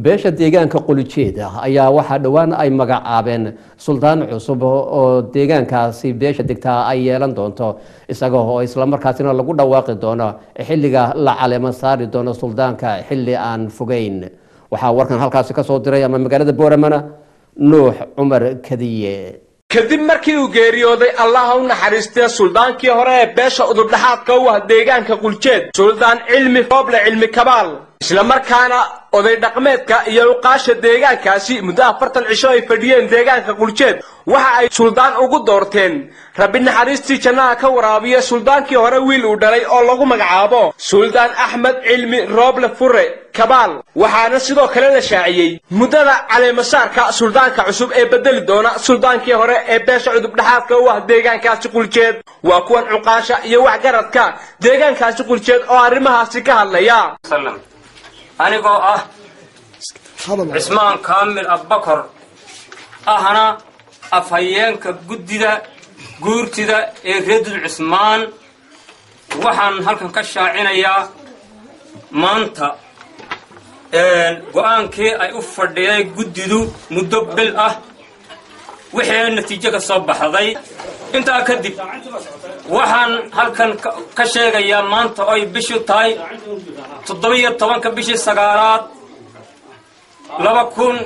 beesha deegaanka qolijeeda ayaa waxaa dhowaan ay magacaabeen suldaan cusub oo deegaankaasi beesha degtaa ay yeelan doonto isaga oo islamarkaasina lagu dhawaaqi doono xilliga la caleemo saari doono suldaanka xilli aan fogeyn waxaa warkan halkaasi kasoo diray ama magaalada booramana nuux cumar kadiye kadib markii uu geeriyooday allaha u naxariistee suldaankii hore ee beesha udubdhaxaadka u ah deegaanka quljeed suldaan cilmi rooble cilmi kabaal islamarkaana oday dhaqmeedka iyo uqaasha deegaankaasi muddo afartan cisho ay fadhiyeen deegaanka quljeed waxa ay suldaan ugu doorteen rabbi naxariistii jannaha ka waraabiya suldaankii hore wiil uu dhalay oo lagu magacaabo suldaan axmed cilmi rooble fure kabaal waxaana sidoo kale la shaaciyey muddada caleemasaarka suldaanka cusub ee bedeli doona suldaankii hore ee beesha cudubdhaxaadka u ah deegaankaasi quljeed waa kuwan cuqaasha iyo waxgaradka deegaankaasi quljeed oo arrimahaasi ka hadlaya anigoo ah cismaan kaamil abbakor ahna afhayeenka guddida guurtida ee reedul cismaan waxaan halkan ka shaacinayaa maanta go-aankii ay u fadhiday guddidu muddo bil ah wixii natiijo ka soo baxday intaa kadib waxaan halkan ka sheegayaa maanta oy bishu tahay toddoba-iyo tobanka bishii sagaalaad laba kun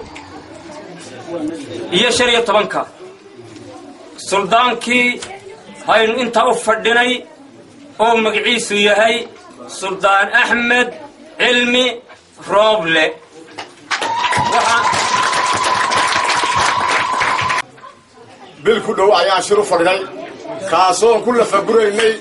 iyo shan iyo tobanka suldaankii haynu intaa u fadhinay oo magaciisu yahay suldaan axmed cilmi rooble bil ku dhow ayaan shir u fadhinay kaasoon ku lafaguraynay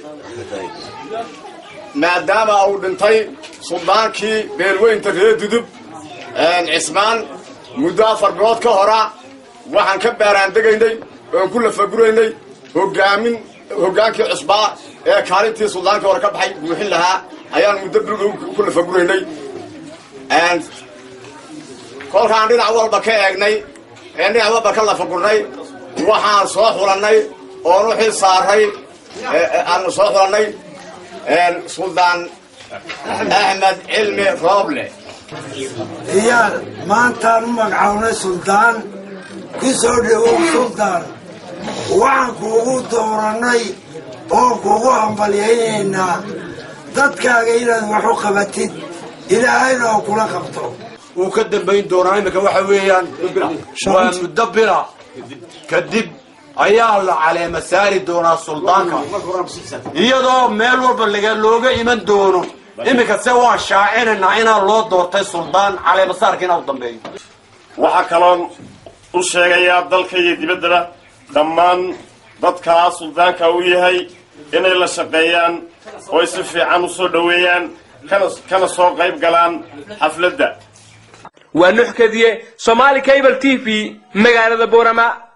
maadaama uu dhintay suldaankii beelweynta reer dudub cismaan muddo afar bilood ka hora waxaan ka baaraandegaynay oon ku lafaguraynay hogaamin hoggaankii cusbaa ee kaalintii suldaankii hore ka baxay buuxin lahaa ayaan muddo bil dhow ku lafaguraynay kolkaan dhinac walba ka eegnay ee dhinac walba ka lafagurnay waxaan soo xulannay oon u xil saaray aanu soo xulannay suldaan axmed cilmi rooble iyaal maantaan u magacawnay suldaan ku soo dhowow suldaan waxaan kuugu doorannay oo kuugu hambalyaynaynaa dadkaaga inaad wax u qabatid ilaahayna oo kula qabto wuu ka dambayn doonaa iminka waxa weeyaan waa muddo bila kadib ayaa la caleema saari doonaa suldaanka iyadoo meel walba laga looga iman doono iminka se waan shaacinaynaa inaan loo doortay suldaan caleemasaarka inaa u dambeeyo waxaa kaloon u sheegayaa dalka iyo dibaddaba dhammaan dadkaa suldaanka u yahay inay la shaqeeyaan oo ay si fiican u soo dhoweeyaan kana soo qayb galaan xafladda waa nuux kadiye somaali cable t v magaalada boorama